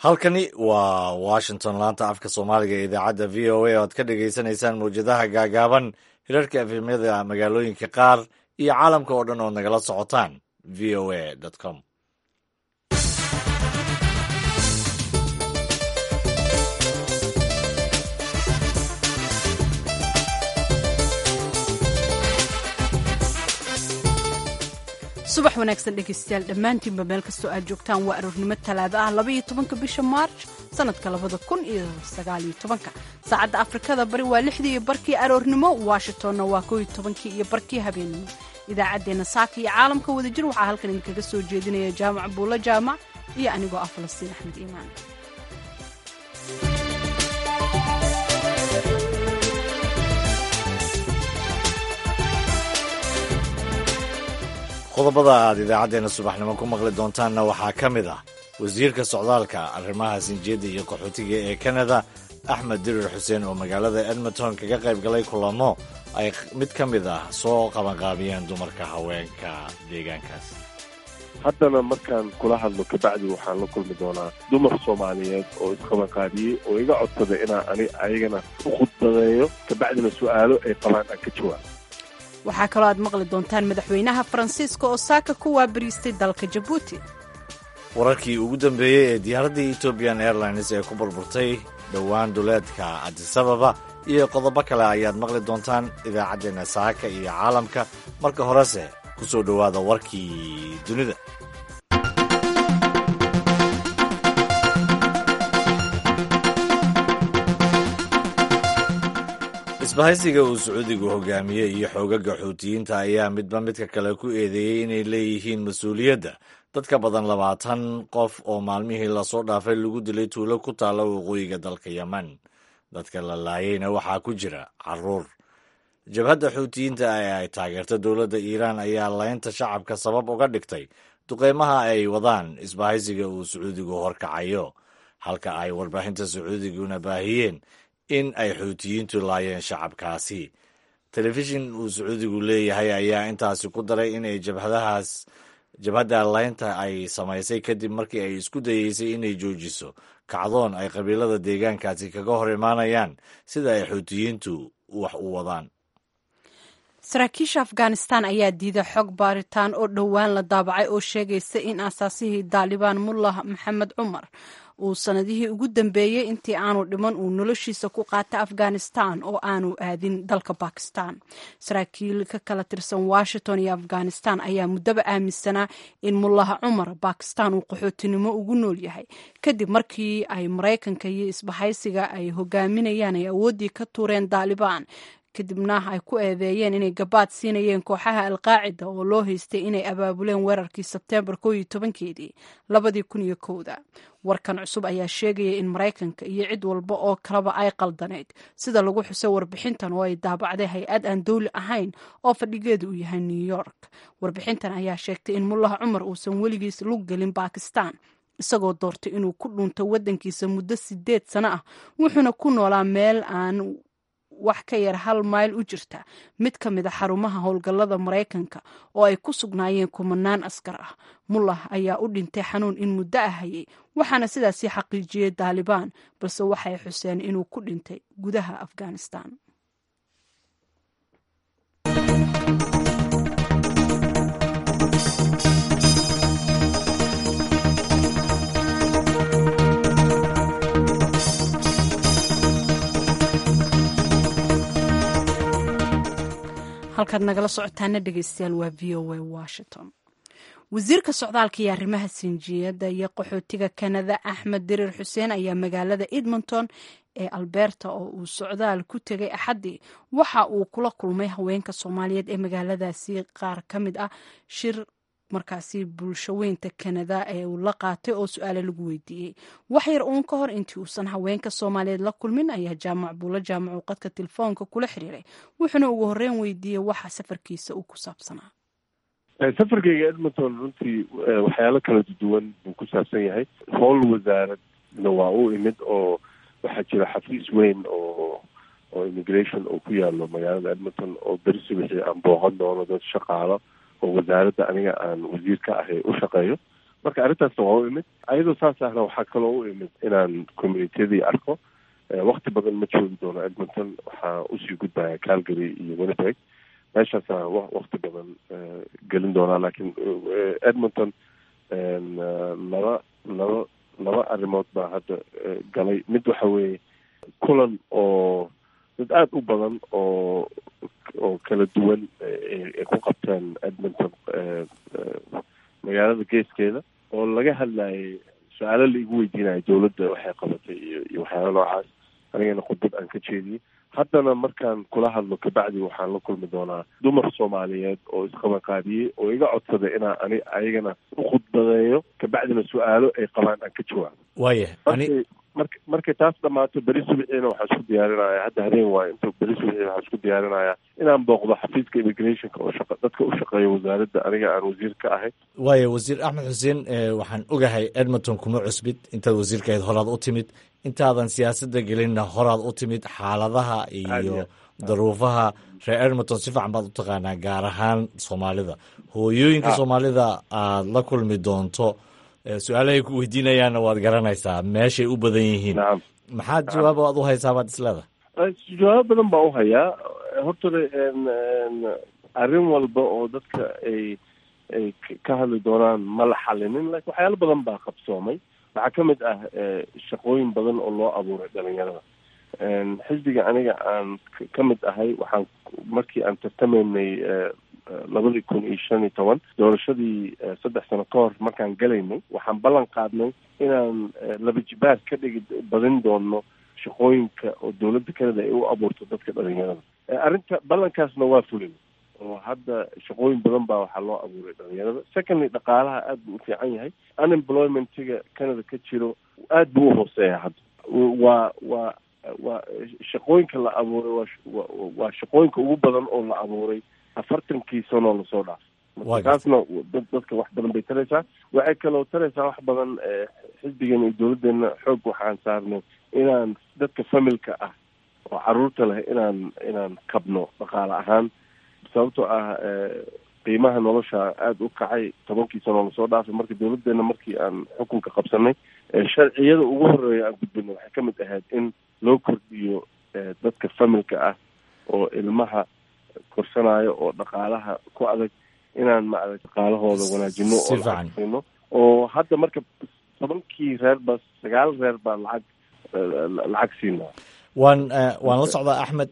halkani waa washington laanta afka soomaaliga ee idaacadda v o a oo aad ka dhagaysanaysaan mawjadaha gaagaaban hirarka efemyada magaalooyinka qaar iyo caalamka oo dhan ood nagala socotaan v o a com subax wanaagsan dhegaystayaal dhammaantiinba meel kastoo aad joogtaan waa aroornimo talaado ah labaiyo tobanka bisha maarj sanadka labada kun iyo sagaaliyo tobanka saacadda afrikada bari waa lixdii iyo barkii aroornimo washingtonna waa kooiyo tobankii iyo barkii habeennimo idaacaddeenna saaka iyo caalamka wadajir waxaa halkan idinkaga soo jeedinaya jaamac buulo jaamac iyo anigoo ah falastiin axmed iimaan qodobada aad idaacaddeenna subaxnimo ku maqli doontaanna waxaa ka mid ah wasiirka socdaalka arrimaha sinjeedda iyo qaxootiga ee kanada axmed dirir xuseen oo magaalada edmonton kaga qayb galay kulamo ay mid ka mid ah soo qabanqaabiyeen dumarka haweenka deegaankaas haddana markaan kula hadlo kabacdi waxaan la kulmi doonaa dumar soomaaliyeed oo isqabanqaabiyey oo iga codsada inaan ani ayagana u khudbadeeyo kabacdina su-aalo ay qabaan aan ka jawaabo waxaa kaloo aad maqli doontaan madaxweynaha faransiiska oo saaka ku waabariistay dalka jabuuti wararkii ugu dambeeyey ee diyaaraddii ethoobiyan airlines ee ku burburtay dhowaan duleedka adisababa iyo qodobo kale ayaad maqli doontaan idaacaddeenna saaka iyo caalamka marka horese ku soo dhowaada warkii dunida isbahaysiga uu sacuudigu hogaamiyey iyo xoogaga xuutiyiinta ayaa midba midka kale ku eedeeyey inay leeyihiin mas-uuliyadda dad ka badan labaatan qof oo maalmihii lasoo dhaafay lagu dilay tuulo ku taalla waqooyiga dalka yemen dadka la laayeyna waxaa ku jira caruur jabhadda xuutiyiinta ee ay taageerta dowladda iiraan ayaa laynta shacabka sabab uga dhigtay duqeymaha ay wadaan isbahaysiga uu sacuudigu horkacayo halka ay warbaahinta sacuudiguna baahiyeen in ay xuutiyiintu laayeen shacabkaasi telefishin uu sacuudigu leeyahay ayaa intaasi ku daray inay jabhadahaas jabhadda laynta ay samaysay kadib markii ay isku dayeysay inay joojiso kacdoon ay qabiilada deegaankaasi kaga hor imaanayaan sida ay xuutiyiintu wax u wadaan saraakiisha afghanistan ayaa diiday xog baaritaan oo dhowaan la daabacay oo sheegaysa in aasaasihii daalibaan mullah maxamed cumar uu sanadihii ugu dambeeyey intii aanu dhiman uu noloshiisa ku qaata afghanistan oo aanu aadin dalka bakistan saraakiil ka kala tirsan washington iyo afghanistan ayaa muddaba aaminsanaa in mullaha cumar bakistan uu qaxootinimo ugu nool yahay kadib markii ay maraykanka iyo isbahaysiga ay hogaaminayaan ay awooddii ka tuureen daalibaan kadibna ay ku eedeeyeen inay gabaad siinayeen kooxaha alqaacida oo loo haystay inay abaabuleen weerarkii sebteembar koo iyo tobankeedii labadii kun iyo kowda warkan cusub ayaa sheegaya in maraykanka iyo cid walba oo kaleba ay qaldaneyd sida lagu xusay warbixintan oo ay daabacday hay-ad aan dowli ahayn oo fadhigeedu uu yahay new york warbixintan ayaa sheegtay in mullaha cumar uusan weligiis lug gelin bakistan isagoo doortay inuu ku dhunto waddankiisa muddo sideed sano ah wuxuuna ku noolaa meel aan wax ka yar hal mayl u jirta mid ka mid a xarumaha howlgallada maraykanka oo ay ku sugnaayeen kumanaan askar ah mullah ayaa u dhintay xanuun in muddo ah hayay waxaana sidaasii xaqiijiyey daalibaan balse waxay xuseen inuu ku dhintay gudaha afghanistan halkaad nagala socotaana dhegeystayaal waa v o a washington wasiirka socdaalka iyo arrimaha sinjiyadda iyo qaxootiga kanada axmed dirir xuseen ayaa magaalada edmonton ee alberta oo uu socdaal ku tegay axaddii waxa uu kula kulmay haweenka soomaaliyeed ee magaaladaasi qaar ka mid ah shir markaasi bulshaweynta kanada ee uu la qaatay oo su-aale lagu weydiiyey wax yar uun ka hor intii uusan haweenka soomaaliyeed la kulmin ayaa jaamac buulo jaamac uu qadka telefoonka kula xiriiray wuxuuna ugu horreyn weydiiyey waxa safarkiisa uu ku saabsanaa safarkayga edmonton runtii waxyaalo kala duwan buu ku saabsan yahay howl wasaaradna waa u imid oo waxaa jira xafiis weyn oo oo immigration oo ku yaalo magaalada edmonton oo berisi wixii aan booqan doono dad shaqaalo oo wasaaradda aniga aan wasiir ka ahay u shaqeeyo marka arrintaasna waa u imid ayadoo saas ahna waxaa kaloo u imid inaan communitiyadii arko wakti badan ma joogi doono edmonton waxaa usii gudbaya calgary iyo winnipeg meeshaasa wakti badan gelin doonaa laakiin edmonton laba laba laba arrimood baa hadda galay mid waxa weeye kulan oo dad aada u badan oo oo kala duwan ay ku qabteen edmonton magaalada geeskeeda oo laga hadlayay su-aalo la igu weydiinayo dawladda waxay qabatay iyo iyo waxyaala noocaas anigana khudbad aan ka jeediyey haddana markaan kula hadlo kabacdi waxaan la kulmi doonaa dumar soomaaliyeed oo isqabanqaabiyey oo iga codsada inaan ani ayagana u khudbadeeyo kabacdina su-aalo ay qabaan aan ka jawaabo waaya markay marka markay taas dhammaato beri subiciina waxaa isku diyaarinaya hadda habeen waayo inta beri subiciina waxaa isku diyaarinaya inaan booqdo xafiiska immigrationka oo shaqa dadka u shaqeeya wasaaradda aniga aan wasiir ka ahay waaya wasiir axmed xuseen waxaan ogahay edmonton kuma cusbid intaad wasiirka ahayd horaad u timid intaadan siyaasadda gelinna horaad u timid xaaladaha iyo daruufaha reer edmonton si fiican baad u taqaanaa gaar ahaan soomaalida hooyooyinka soomaalida aada la kulmi doonto su-aalahay ku weydiinayaanna waad garanaysaa meeshay u badan yihiin maxaad jawaab aad u haysaa baad isleedahay jawaabo badan baa u hayaa hortore arrin walba oo dadka ay ay ka hadli doonaan ma la xalinin lakin waxyaalo badan baa qabsoomay waxaa ka mid ah shaqooyin badan oo loo abuuray dhalinyarada xisbiga aniga aan ka mid ahay waxaan markii aan tartamaynay labadii kun iyo shan iyo toban doorashadii saddex sano ka hor markaan galaynay waxaan ballan qaadnay inaan laba jibaar ka dhigi badin doono shaqooyinka oo dawladda canada ay u abuurto dadka dhalinyarada arrinta ballankaasna waa fulin oo hadda shaqooyin badan baa waxaa loo abuuray dhalinyarada secondly dhaqaalaha aada buu u fiican yahay unemploymentiga canada ka jiro aada buu uhooseeya hadda waa waa waa shaqooyinka la abuuray waa waa shaqooyinka ugu badan oo la abuuray afartankii sanoo lasoo dhaaf marka taasna dadka wax badan bay taraysaa waxay kaloo taraysaa wax badan xisbigeena iyo dawladdeena xoog waxaan saarnay inaan dadka familka ah oo caruurta leh inaan inaan kabno dhaqaale ahaan sababtoo ah qiimaha nolosha aada u kacay tobankii sanoo lasoo dhaafay marka dawladdeena markii aan xukunka qabsanay sharciyada ugu horeeya aan gudbina waxay ka mid ahayd in loo kordhiyo dadka familka ah oo ilmaha korsanayo oo dhaqaalaha ku adag inaan maarag dhaqaalahooda wanaajino oo lacagsiino oo hadda marka tobankii reer ba sagaal reer baa lacag lacag siinaa waan waan la socdaa axmed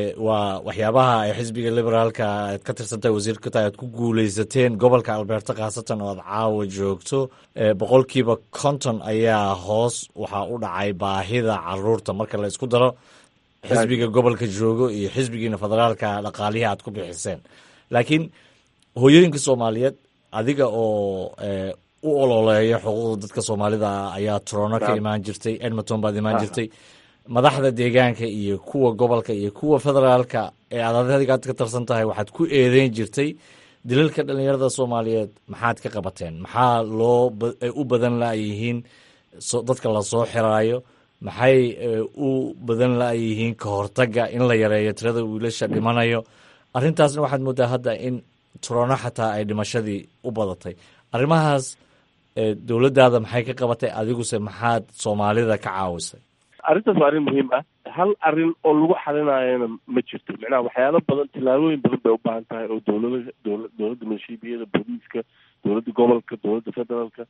waa waxyaabaha ay xisbiga liberaalka aad ka tirsantahay wasiirka tahay aad ku guuleysateen gobolka alberta khaasatan oo aad caawa joogto boqolkiiba konton ayaa hoos waxaa u dhacay baahida caruurta marka la isku daro xisbiga gobolka joogo iyo xisbigiina federaalka dhaqaalihii aad ku bixiseen laakiin hooyooyinka soomaaliyeed adiga oo u ololeeya xuquuqda dadka soomaalida ayaa torono ka imaan jirtay edmonton baad imaan jirtay madaxda deegaanka iyo kuwa gobolka iyo kuwa federaalka ee aad adigaad ka tarsan tahay waxaad ku eedeyn jirtay dilalka dhalinyarada soomaaliyeed maxaad ka qabateen maxaa loo u badan la-yihiin dadka lasoo xiraayo maxay u badan la-yihiin ka hortaga in la yareeyo tirada wiilasha dhimanayo arrintaasna waxaad moodaa hadda in turono xataa ay dhimashadii u badatay arrimahaas dowladdaada maxay ka qabatay adiguse maxaad soomaalida ka caawisay arrintaas waa arrin muhiim ah hal arrin oo lagu xalinayana ma jirto macnaha waxyaalo badan tillaabooyin badan bay u baahan tahay oo dowlada dowla dowladda maleeshiibiyada booliiska dowladda gobolka dowladda federaalka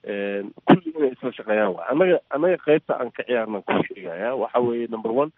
kulli inay isla shaqeeyaan waay annaga annaga qeybta aan ka ciyaarnaan ku sheegaya waxa weeye number one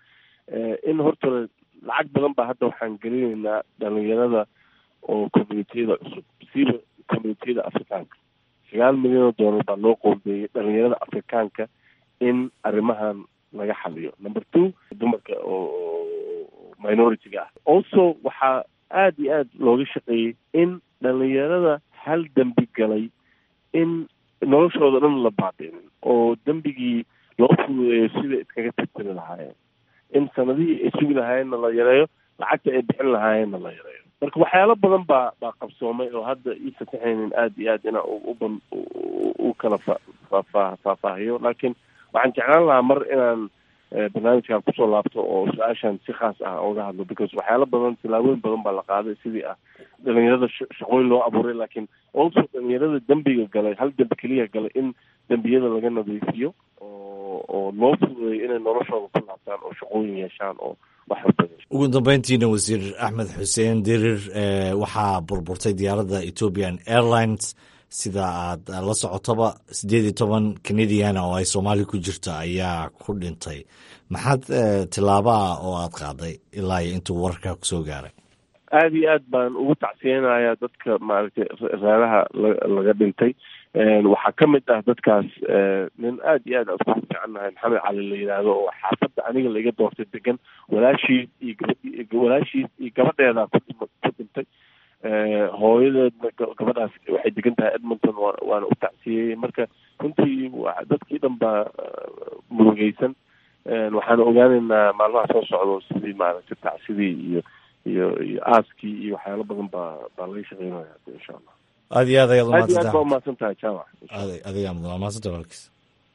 in horta lacag badan baa hadda waxaan gelinaynaa dhalinyarada oo communitiyada cusub siiba communitiyada afrikaanka sagaal milyan oo dollar baa loo qoombeeyey dhalinyarada afrikaanka in arrimahan laga xaliyo number two dumarka oo minority-ga ah also waxaa aada iyo aada looga shaqeeyey in dhalinyarada hal dembi galay in noloshooda dhan la baadinin oo dembigii loo fududeeyo sida iskaga tirtiri lahaayeen in sanadihii ay sugi lahaayeenna la yareeyo lacagta ay bixin lahaayeenna la yareeyo marka waxyaalo badan baa baa qabsoomay oo hadda ii fatixaynin aada iyo aad inaa uban u kala fa faafaa faahfaahiyo laakiin waxaan jeclaan lahaa mar inaan barnaamijkan kusoo laabto oo su-aashan si khaas ah oga hadlo because waxyaalo badan tilaabooyin badan baa la qaaday sidii ah dhalinyarada shaqooyin loo abuuray laakiin also dhalinyarada dembiga galay hal dembi keliya galay in dembiyada laga nadiifiyo oo oo loo fududeeyo inay noloshooda ku laabtaan oo shaqooyin yeeshaan oo ugu dambeyntiina wasiir axmed xuseen dirir waxaa burburtay diyaaradda ethiopian airlines sida aad la socotoba siddeed iyo toban canadiana oo ay soomaaliya ku jirto ayaa ku dhintay maxaad tillaaba ah oo aad qaaday ilaa iyo intuu wararkaa kusoo gaaray aada iyo aad baan ugu tacsiyeynayaa dadka maaragtay reeraha laga dhintay waxaa ka mid ah dadkaas nin aada iyo aad aan iskugu fiicannahay maxamed cali la yidhaahdo oo xaafadda aniga laiga doortay degan walaashiis iyo gabadh walaashiis iyo gabadheedaa ku ku dhintay hooyadeedna gabadhaas waxay degan tahay edmonton wa waana u tacsiyeyey marka runtii dadkii dhan baa murugeysan waxaana ogaaneynaa maalmaha soo socdo sidii maaragtay tacsidii iyo iyo iyo aaskii iyo waxyaalo badan baa baa laga shaqeynaya insha allah aad iyo aad ayaad aad iyo aad baa umahadsan tahay jaamac adigaa mudan mahadsanta walaalkiis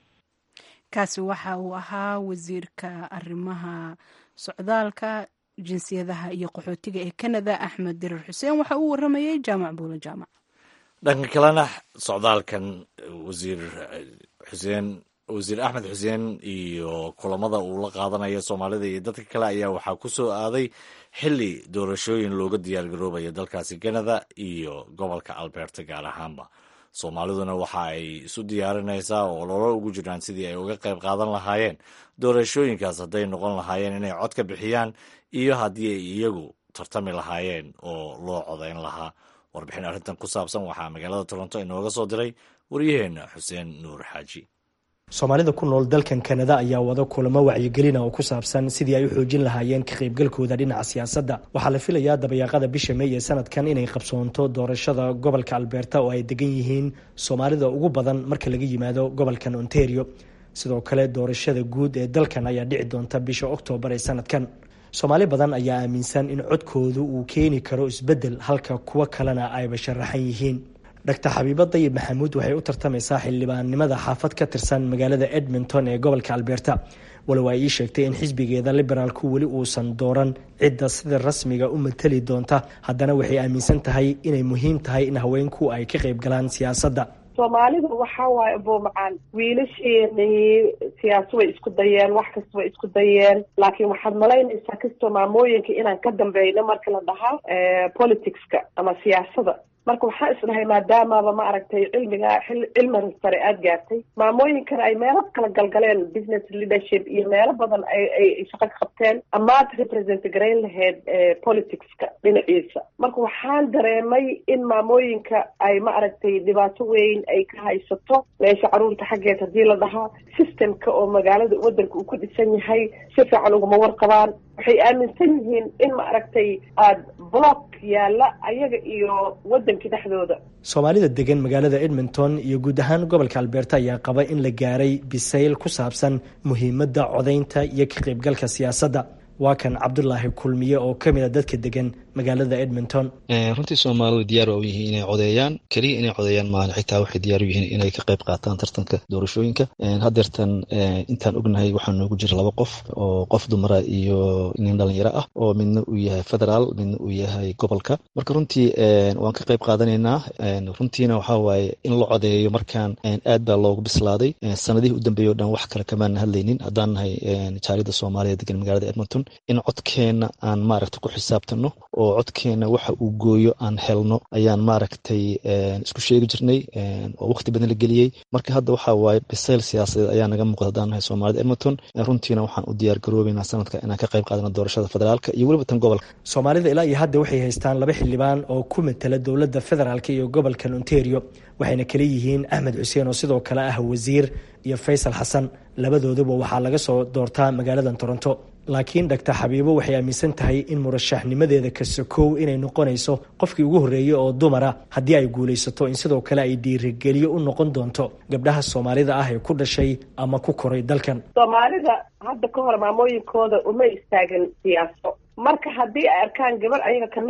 kaasi waxa uu ahaa wasiirka arrimaha socdaalka jinsiyadaha iyo qaxootiga ee canada axmed dirir xuseen waxa uu waramayey jaamac buula jaamac dhanka kalena socdaalkan wasiir xuseen wasiir axmed xuseen iyo kulamada uu la qaadanayo soomaalida iyo dadka kale ayaa waxaa ku soo aaday xili doorashooyin looga diyaargaroobayo dalkaasi canada iyo gobolka alberta gaar ahaanba soomaaliduna waxa ay isu diyaarinaysaa oo loola ugu jiraan sidii ay uga qayb qaadan lahaayeen doorashooyinkaas hadday noqon lahaayeen inay cod ka bixiyaan iyo haddii ay iyagu tartami lahaayeen oo loo codayn lahaa warbixin arrintan ku saabsan waxaa magaalada toronto inooga soo diray waryaheena xuseen nuur xaaji soomaalida ku nool dalkan kanada ayaa wada kulamo wacyigelina oo ku saabsan sidii ay u xoojin lahaayeen ka qaybgalkooda dhinaca siyaasadda waxaa la filayaa dabayaaqada bisha mey ee sanadkan inay qabsoonto doorashada gobolka alberta oo ay degan yihiin soomaalida ugu badan marka laga yimaado gobolkan ontario sidoo kale doorashada guud ee dalkan ayaa dhici doonta bisha oktoobar ee sanadkan soomaali badan ayaa aaminsan in codkoodu uu keeni karo isbeddel halka kuwo kalena ayba sharaxan yihiin dr xabiibo dayib maxamuud waxay u tartamaysaa xildhibaannimada xaafad ka tirsan magaalada edmonton ee gobolka alberta walow ay ii sheegtay in xisbigeeda liberaalku weli uusan dooran cidda sida rasmiga u matali doonta haddana waxay aaminsan tahay inay muhiim tahay in haweenku ay ka qayb galaan siyaasadda soomaalidu waxa waaye buumacaan wiilasheenii siyaasa way isku dayeen wax kasta way isku dayeen laakiin waxaad malaynaysaa kastoo maamooyinka inaan ka dambeyno marka la dhahaa politicska ama siyaasada marka waxaa isdhahay maadaamaba ma aragtay cilmiga cilmiga sare aada gaartay maamooyinkana ay meelo kala galgaleen business leadership iyo meelo badan ay shaqo ka qabteen amaad represent garayn lahayd politicska dhinaciisa marka waxaan dareemay in maamooyinka ay ma aragtay dhibaato weyn ay ka haysato meesha caruurta xaggeed haddii la dhahaa systemka oo magaalada wadanka uu ku dhisan yahay si fiican uguma warqabaan waxay aaminsan yihiin in ma aragtay aada block yaalla ayaga iyo wadankii dhexdooda soomaalida degan magaalada edmonton iyo guud ahaan gobolka alberta ayaa qaba in la gaaray bisayl ku saabsan muhiimadda codaynta iyo ka qaybgalka siyaasadda waa kan cabdulaahi kulmiye oo ka mid a dadka degan magaalada edmonton runtii soomaalidu diyaar waa u yihiin inay codeeyaan keliya inay codeeyaan maahan xitaa waxay diyaar u yihiin inay ka qayb qaataan tartanka doorashooyinka haddeertan intaan ognahay waxaa noogu jira laba qof oo qof dumara iyo nin dhalinyaro ah oo midna uu yahay federaal midna uu yahay gobolka marka runtii waan ka qayb qaadanaynaa runtiina waxaa waaye in la codeeyo markaan aad baa loogu bislaaday sanadihii u dambeeyay o dhan wax kale kamaana hadlaynin haddaan nahay jaalida soomaaliya degan magaalada edmonton in codkeenna aan maaragta ku xisaabtano oo codkeenna waxa uu gooyo aan helno ayaan maaragtay isku sheegi jirnay oo waqti badan la geliyey marka hadda waxaa waaye bisayl siyaasadeed ayaa naga muuqda haddaan nahay soomaalida edmonton runtiina waxaan u diyaar garoobeynaa sanadka inaan ka qayb qaadano doorashada federaalka iyo weliba tan gobolka soomaalida ilaa iyo hadda waxay haystaan laba xildhibaan oo ku matala dowladda federaalk iyo gobolkan ontario waxayna kala yihiin axmed xuseen oo sidoo kale ah wasiir iyo faysal xasan labadooduba waxaa laga soo doortaa magaaladan toronto laakiin dhaktar xabiibo waxay aaminsan tahay in murashaxnimadeeda kasokow inay noqonayso qofkii ugu horreeyey oo dumara haddii ay guulaysato in sidoo kale ay dhiirigeliyo u noqon doonto gabdhaha soomaalida ah ee ku dhashay ama ku koray dalkan soomaalida hadda ka hor maamooyinkooda uma istaagin siyaaso marka haddii ay arkaan gabar ayaga kamid ah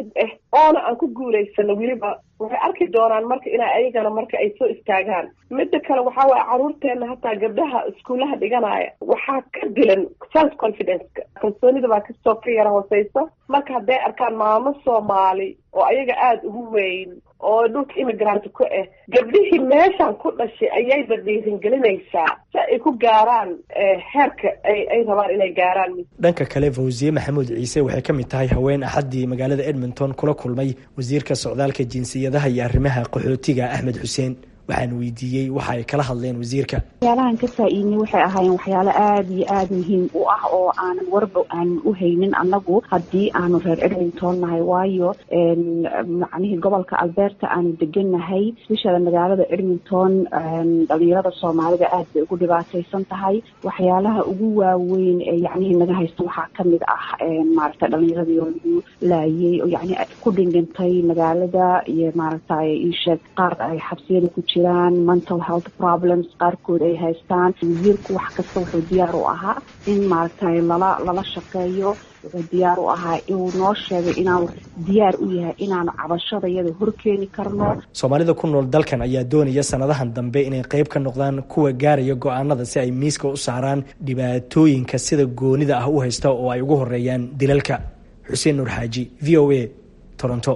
oona aan ku guulaysano weliba waxay arki doonaan marka inaa ayagana marka ay soo istaagaan midda kale waxaa waaye caruurteena hataa gabdhaha iskuulaha dhiganaya waxaa ka dilan self confidence-ka kalsoonida baa kasoo ka yara hooseysa marka hadday arkaan maamo soomaali oo ayaga aada ugu weyn oo dhulka immigrant ku ah gabdhihii meeshan ku dhashay ayayba dhiiringelinaysaa si ay ku gaaraan heerka ay ay rabaan inay gaaraan dhanka kale fawsiye maxamuud ciise waxay ka mid tahay haween axaddii magaalada edmonton kula kulmay wasiirka socdaalka jinsiyadaha iyo arrimaha qaxootiga axmed xuseen waxaan weydiiyey waxa ay kala hadleen wasiirka waxyaalahan ka faa-iidnay waxay ahaayeen waxyaalo aada iyo aada muhiim u ah oo aanan warba aanan u haynin annagu haddii aanu reer edmonton nahay waayo macnihii gobolka alberta aanu degannahay especially magaalada edmonton dhalinyarada soomaalida aad bay ugu dhibaataysan tahay waxyaalaha ugu waaweyn ee yacnihii naga haysta waxaa kamid ah maaragtay dhalinyaradii oo lagu laayay oo yacni ku dhindhintay magaalada iyo maaragtay iisheeg qaar ay xabsiyada ku jiraan mental health problems qaarkood ay haystaan wasiirku wax kasta wuxuu diyaar u ahaa in maaragtay lala lala shaqeeyo wuxuu diyaar u ahaa inuu noo sheegay inaanu diyaar u yahay inaanu cabashada iyada horkeeni karno soomaalida ku nool dalkan ayaa doonaya sanadahan dambe inay qeyb ka noqdaan kuwa gaaraya go-aanada si ay miiska u saaraan dhibaatooyinka sida goonida ah u haysta oo ay ugu horeeyaan dilalka xuseen nuur xaaji v o a toronto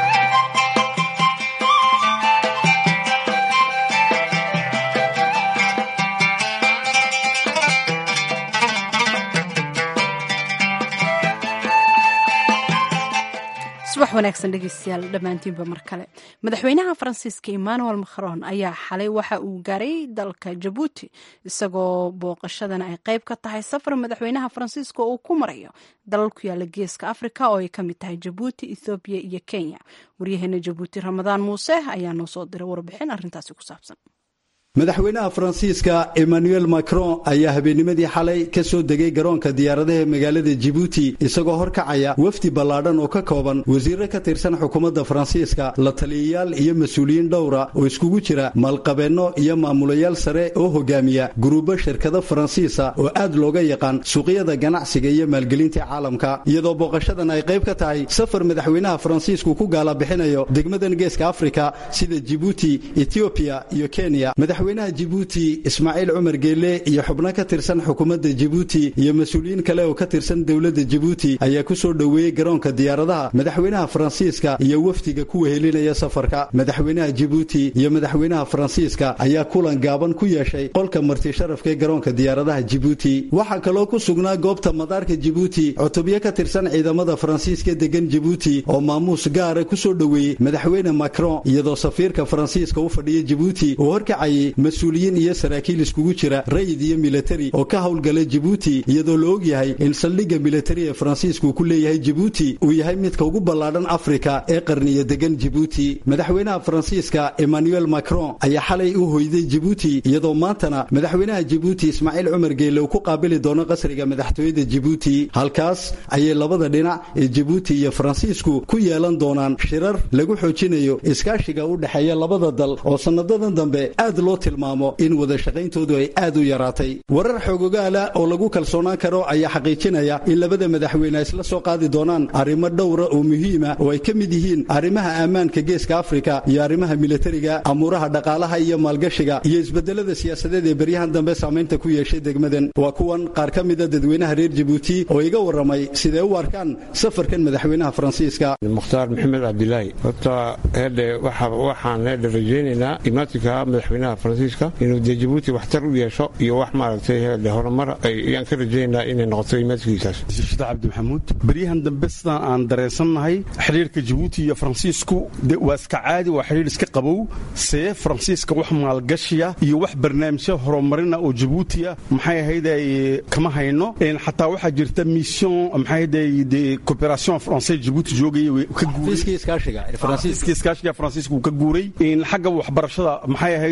subax wanaagsan dhegeystayaal dhammaantiinba mar kale madaxweynaha faransiiska emmanuel macron ayaa xalay waxa uu gaaray dalka jabuuti isagoo booqashadana ay qeyb ka tahay safar madaxweynaha faransiiska uu ku marayo dalal ku yaala geeska afrika oo ay ka mid tahay jabuuti ethoobiya iyo kenya waryaheena jabuuti ramadaan muuse ayaa noo soo diray warbixin arrintaasi ku saabsan madaxweynaha faransiiska emmanuel macron ayaa habeennimadii xalay ka soo degay garoonka diyaaradaha magaalada jibuuti isagoo horkacaya wafdi ballaadhan oo ka kooban wasiirro ka tirsan xukuumadda faransiiska la taliyayaal iyo mas-uuliyiin dhowra oo iskugu jira maalqabeenno iyo maamulayaal sare oo hogaamiya guruubo shirkado faransiisa oo aad looga yaqaan suuqyada ganacsiga iyo maalgelinta caalamka iyadoo booqashadan ay qayb ka tahay safar madaxweynaha faransiisku ku gaala bixinayo degmadan geeska afrika sida jibuuti etiobiya iyo kenya madaxweynaha jibuuti ismaaciil cumar geelle iyo xubno ka tirsan xukuumadda jibuuti iyo mas-uuliyiin kale oo ka tirsan dowladda jibuuti ayaa ku soo dhoweeyey garoonka diyaaradaha madaxweynaha faransiiska iyo wafdiga ku wehelinaya safarka madaxweynaha jibuuti iyo madaxweynaha faransiiska ayaa kulan gaaban ku yeeshay qolka marti sharafka ee garoonka diyaaradaha jibuuti waxaa kaloo ku sugnaa goobta madaarka jibuuti cutubyo ka tirsan ciidamada faransiiska degan jibuuti oo maamuus gaara ku soo dhoweeyey madaxweyne macron iyadoo safiirka faransiiska u fadhiya jibuuti uu horkacayay mas-uuliyiin iyo saraakiil iskugu jira rayid iyo militari oo ka howlgala jibuuti iyadoo la og yahay in saldhigga militari ee faransiisku ku leeyahay jibuuti uu yahay midka ugu ballaadhan afrika ee qarniya degan jibuuti madaxweynaha faransiiska emmanuel macron ayaa xalay u hoyday jibuuti iyadoo maantana madaxweynaha jibuuti ismaaciil cumar geelle uu ku qaabili doono qasriga madaxtooyada jibuuti halkaas ayay labada dhinac ee jibuuti iyo faransiisku ku yeelan doonaan shirar lagu xoojinayo iskaashiga u dhexeeya labada dal oo sanadadan dambe aad loo tilmaamo in wada shaqayntoodu ay aad u yaraatay warar xoogogaala oo lagu kalsoonaan karo ayaa xaqiijinaya in labada madaxweyne isla soo qaadi doonaan arrimo dhowra oo muhiima oo ay ka mid yihiin arrimaha ammaanka geeska afrika iyo arrimaha militariga amuuraha dhaqaalaha iyo maalgashiga iyo isbedelada siyaasadeed ee beryahan dambe saamaynta ku yeeshay degmadan waa kuwan qaar ka mida dadweynaha reer jibuuti oo iga warramay siday u arkaan safarkan madaxweynaha faransiiska mukhtaar maxamed cabdilaahi horta hedhe waxaan hedhe rajaynaynaa imaatinka madaxweynaha faransiiska inuu dee jibuuti waxtar u yeesho iyo wax maaragtay hedhe horumar ayaan ka rajaynaa inay noqoto imaadkiisaas shida cabdi maxamuud beryahan dambe sidaan aan dareensannahay xidhiirka jibuuti iyo faransiisku waa iska caadi waa xidhiir iska qabow see faransiiska wax maalgashiya iyo wax barnaamijya horumarina oo jibuutiya maxay ahayd ay kama hayno xataa waxaa jirta mission maxay ahayd de coopération français jibuuti joogaya ka guuray iskaashiga faransiiska uu ka guuray xagga waxbarashada maxay ahayd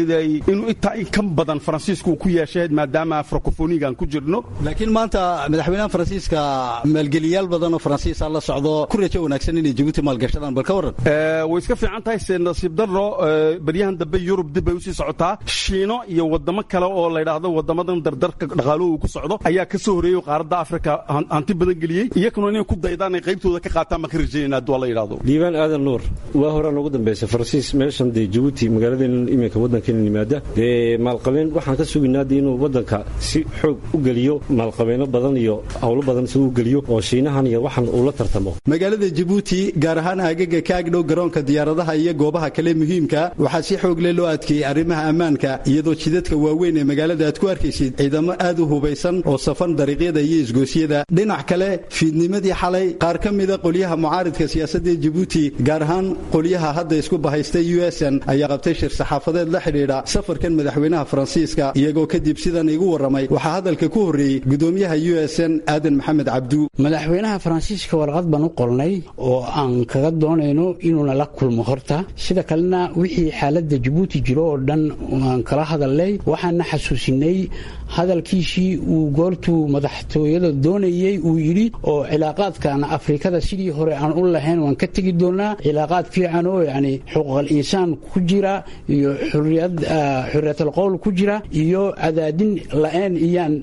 inuu intaa in ka badan faransiisku uu ku yeeshay maadaama francofonigan ku jirno laakiin maanta madaxweynaha faransiiska maalgeliyaal badan oo faransiisa la socdo ku rajo wanaagsan inay jabuuti maalgashadaan bal ka warran way iska fiican tahay se nasiib darro baryahan dambe yurub dib bay usii socotaa shiino iyo wadamo kale oo layidhaahdo wadamadan dardarka dhaqaaluhu uu ku socdo ayaa ka soo horeeyey qaaradda afrika hanti badan geliyey iyakuna inay ku daydaan ay qaybtooda ka qaataan baan ka rajaynayna hadduu la yidhahdo diiwaan aadan nuur waa horaan ugu dambaysa faransiis meeshan dee jabuuti magaaladeenan iminka waddankeena yimaada dee maalqabeen waxaan ka sugaynaa dee inuu waddanka si xoog u geliyo maalqabeeno badan iyo howlo badan si u geliyo oo shiinahan iyo waxan uu la tartamo magaalada jabuuti gaar ahaan aagaga ka agdhow garoonka diyaaradaha iyo goobaha kale muhiimka waxaa si xoog leh loo adkeeyey arrimaha ammaanka iyadoo jidadka waaweyn ee magaalada aad ku arkaysid ciidamo aad u hubaysan oo safan dariiqyada iyo isgoosyada dhinac kale fiidnimadii xalay qaar ka mida qolyaha mucaaridka siyaasadda jabuuti gaar ahaan qolyaha hadda isku bahaystay u s n ayaa qabtay shir saxaafadeed la xidhiidha safarkan madaxweynaha faransiiska iyagoo kadib sidan igu warramay waxaa hadalka ku horreeyey gudoomiyaha u s n aadan maxamed cabdu madaxweynaha faransiiska warqad baan u qornay oo aan kaga doonayno inuuna la kulmo horta sida kalena wixii xaaladda jabuuti jiro oo dhan aan kala hadalnay waxaana xasuusinay hadalkiisii uu goortuu madaxtooyada doonayey uu yidhi oo cilaaqaadkan afrikada sidii hore aan u lahayn waan ka tegi doonaa cilaaqaad fiican oo yacni xuquuqal insaan ku jira iyo xuriyad xuriyatal qowl ku jira iyo cadaadin la-een iyaan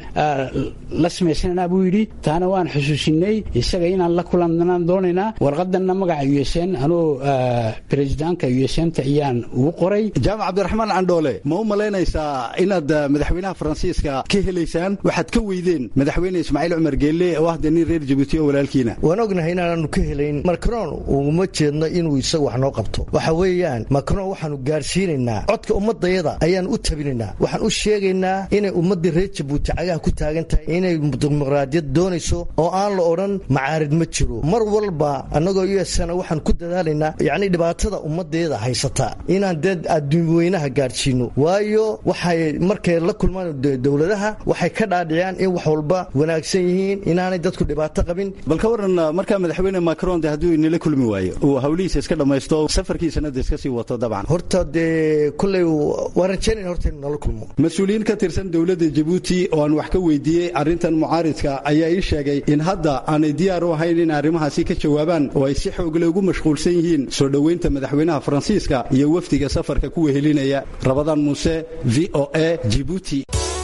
la samaysananaa buu yidhi taana waan xusuusinay isaga inaan la kulananaan doonaynaa warqadanna magaca u s n anoo berezidaanka u s nta ayaan ugu qoray jaamac cabdiraxmaan candhoole ma u malaynaysaa inaad madaxweynaha faransiiska ka helaysaan waxaad ka weydeen madaxweyne ismaaciil cumar geelle oo ah dee nin reer jabuuti oo walaalkiina waan ognahay inaanaanu ka helayn macron uguma jeedno inuu isagu wax noo qabto waxa weeyaan macron waxaanu gaadhsiinaynaa codka ummadayada ayaan u tabinaynaa waxaan u sheegaynaa inay ummaddii reer jabuuti cagaha ku taagan tahay inay dimuqraadiyad doonayso oo aan la odhan macaarid ma jiro mar walba annagoo u s-na waxaan ku dadaalaynaa yacni dhibaatada ummaddeeda haysata inaan dee adduunweynaha gaadhsiino waayo waxay markay la kulmaan dowladaha waxay ka dhaadhiciyaan in wax walba wanaagsan yihiin inaanay dadku dhibaato qabin bal ka waran markaa madaxweyne macron de hadduu inala kulmi waayo uu hawlihiisa iska dhammaysto safarkiisana de iska sii wato dabcan horta dee kolley waan rajaynayna horta inu nala kulmo mas-uuliyiin ka tirsan dowladda jabuuti oo aan wax ka weydiiyey arrintan mucaaridka ayaa ii sheegay in hadda aanay diyaar u ahayn in arrimahaasi ka jawaabaan oo ay si xoogle ugu mashquulsan yihiin soo dhoweynta madaxweynaha faransiiska iyo wafdiga safarka ku wehelinaya rabadaan muuse v o a jibuuti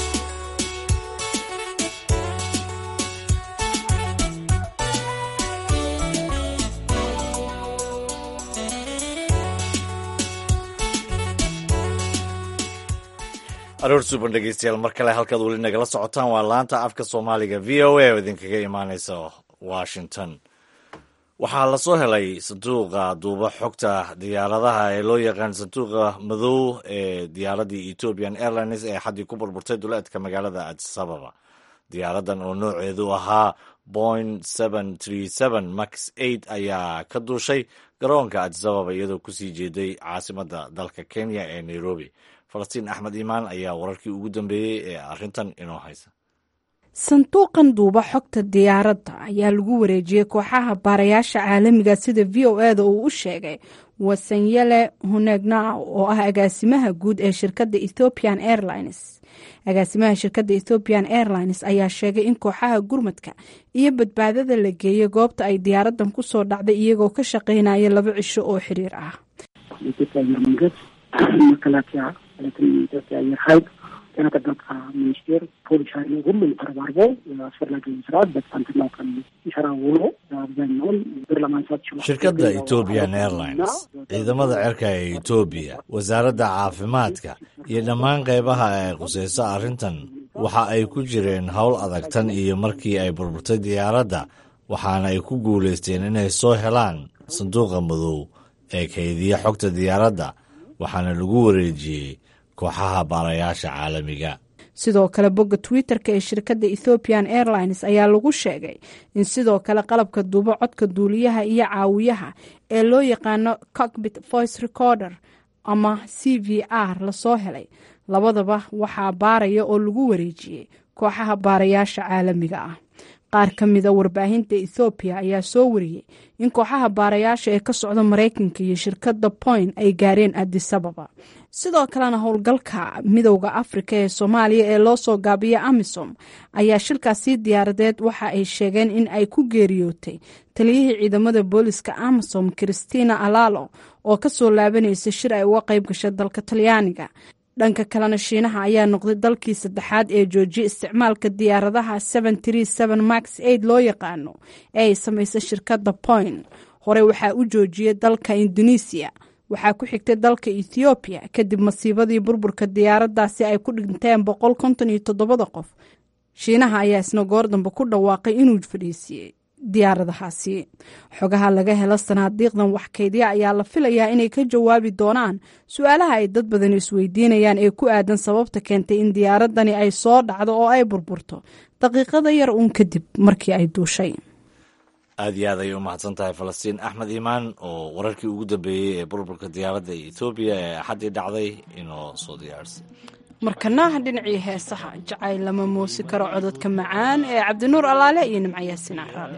aroor suuban dhegeystayaal mar kale halkaad weli nagala socotaan waa laanta afka soomaaliga v o a oo idinkaga imaaneysa washington waxaa lasoo helay sanduuqa duuba xogta diyaaradaha ee loo yaqaan sanduuqa madow ee diyaaraddii ethiopian airlines ee xaddii ku burburtay duleedka magaalada adis ababa diyaaradan oo nooceedu ahaa boing max ayaa ka duushay garoonka adis ababa iyadoo kusii jeeday caasimadda dalka kenya ee nairobi falastiin axmed iimaan ayaa wararkii ugu dambeeyey ee arrintan inoo haysa sanduuqan duuba xogta diyaaradda ayaa lagu wareejiyey kooxaha baarayaasha caalamiga sida v o e da uu u sheegay wasanyele hunegnao oo ah agaasimaha guud ee shirkadda ethiopian airlines agaasimaha shirkadda ethiopian airlines ayaa sheegay in kooxaha gurmadka iyo badbaadada la geeyey goobta ay diyaaradan kusoo dhacday iyagoo ka shaqaynaya laba cisho oo xiriir ah መከላከያ ማለትም የኢትዮጵያ አየር ኃይል ጤና ጥበቃ ሚኒስቴር ፖሊስ ኃይሉ ሁሉም ተረባርበው አስፈላጊውን ስራ በትናንትናው ቀን ሲሰራ ውሎ አብዛኛውን ብር ለማንሳት ችሏል። shirkadda ethiopian airlines ciidamada cirka ee etoobiya wasaaradda caafimaadka iyo dhammaan qaybaha ay khusayso arrintan waxa ay ku jireen howl adag tan iyo markii ay burburtay diyaaradda waxaana ay ku guulaysteen inay soo helaan sanduuqa madow ee kaydiya xogta diyaaradda waxaana lagu wareejiyey kooxaha baarayaasha caalamiga sidoo kale bogga twitter-ka ee shirkadda ethiopian airlines ayaa lagu sheegay in sidoo kale qalabka duubo codka duuliyaha iyo caawiyaha ee loo yaqaano cockbit voice recorder ama c v r lasoo helay labadaba waxaa baaraya oo lagu wareejiyey kooxaha baarayaasha caalamiga ah qaar ka mida warbaahinta ethoobiya ayaa soo wariyey in kooxaha baarayaasha ee ka socda maraykanka iyo shirkadda point ay gaareen adisababa sidoo kalena howlgalka midowda afrika ee soomaaliya ee loo soo gaabiya amisom ayaa shilkaasi diyaaradeed waxa ay sheegeen in ay ku geeriyootay taliyihii ciidamada booliska amisom christina alalo oo kasoo laabanaysa shir ay uga qayb gashay dalka talyaaniga dhanka kalena shiinaha ayaa noqday dalkii saddexaad ee joojiyay isticmaalka diyaaradaha max loo yaqaano ee ay samaysa shirkadda point hore waxaa u joojiyay dalka indonesiya waxaa ku xigtay dalka ethoobiya kadib masiibadii burburka diyaaradaasi ay ku dhinteen boqol konton iyo toddobada qof shiinaha ayaa isna goor dambe ku dhawaaqay inuu fadhiisiiyey diyaaradahaasi xogaha laga helo sanaadiiqdan waxkaydya ayaa la filayaa inay ka jawaabi doonaan su-aalaha ay dad badan isweydiinayaan ee ku aadan sababta keentay in diyaaradani ay soo dhacdo oo ay burburto daqiiqada yar uun kadib markii ay duushay aad iyo aad ayay u mahadsan tahay falastiin axmed iimaan oo wararkii ugu dambeeyey ee burburka diyaaradda ethoobiya ee axaddii dhacday inoo soo diyaarsay markana dhinacii heesaha jacayl lama muusi karo cododka macaan ee cabdinuur allaale iyo nimco yaasiin caraale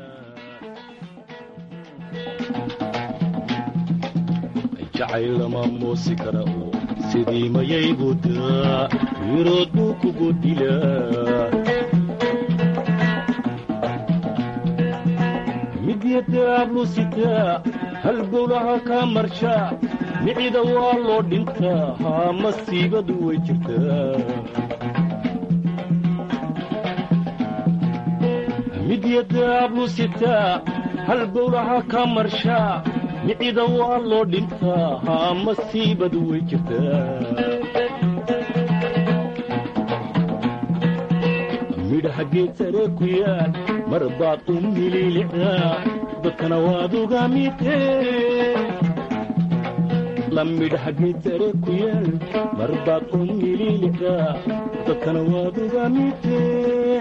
jacayl lama muusi kara oo sidii mayay budaa wiirood buu kugu dilaa midyadaablu sitaa halbowlaha kaa marshaa micida waa loo dhintaa haa masiibadu way jirtaa midyadaablu sitaa halbowlaha kaa marshaa micida waa loo dhintaa haa masiibadu way jirtaa midhaha geed sare ku yaal mar baad u mililicdaa dadkana waad uga mitee la midhaha geed sare ku yaal mar baad u mililicdaa dadkana waad uga mitee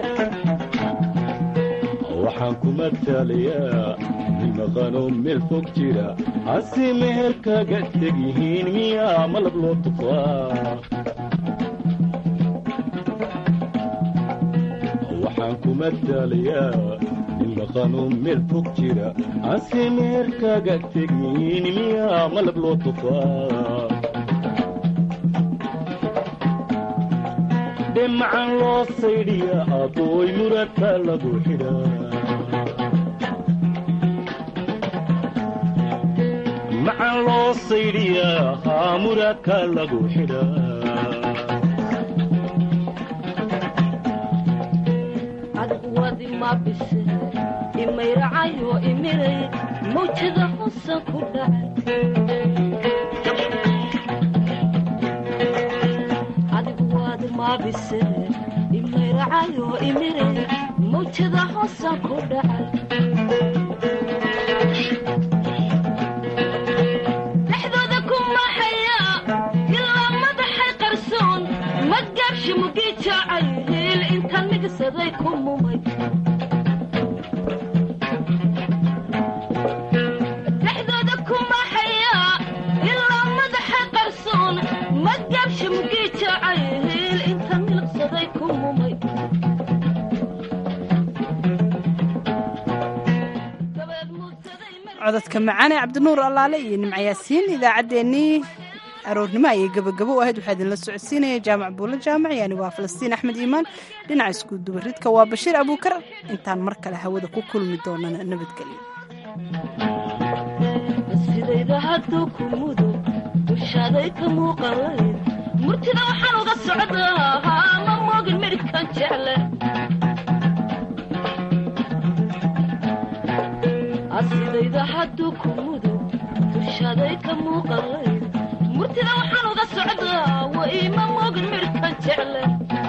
waxaan ku mataalayaa nin maqanoo meel fog jira hase meher kaga teg yihiin miyaa malab loo tufaa waxaan ku mataalayaa nin maqanoo meel fog jira hase meher kaga teg yihiin miyaa malab loo tufaa dhemacan loo saydhiya abooy muradka lagu xidhaa macan loo saydhiyaa haa muraadka lagu xidhaa adwadi ma bise imayracayo imiray mawjada xusan ku dhacay adiguwadi ma bise imayracayo imiray mawjada xusan ku dhacay dhexdooda ku maxaya ilaa madaxay qarsoon magaabshi mugii jaacay hiil inta nigsaday ku mumay dhexdooda ku maxaya ilaa madaxay qarsoon magaabshi mugii jaacay hiil inta nigsaday ku mumay cododka macaane cabdinuur allaale iyo nimco yaasiin idaacaddeenii aroornimo ayay gabagabo u ahayd waxaa idinla socodsiinaya jaamac buulo jaamac yani waa falastiin axmed iimaan dhinaca iskuudubaridka waa bashiir abuukar intaan mar kale hawada ku kulmi doonana nabadgelyo sidayda hadduu ku mudo dushaaday ka muuqalayd murtida waxaan uga socdaa haa ma moogin midhibkan jecle asidayda hadduu ku mudo dushaaday ka muuqalayd murtida waxaan uga socdaa wa iima moogin midhibkan jecle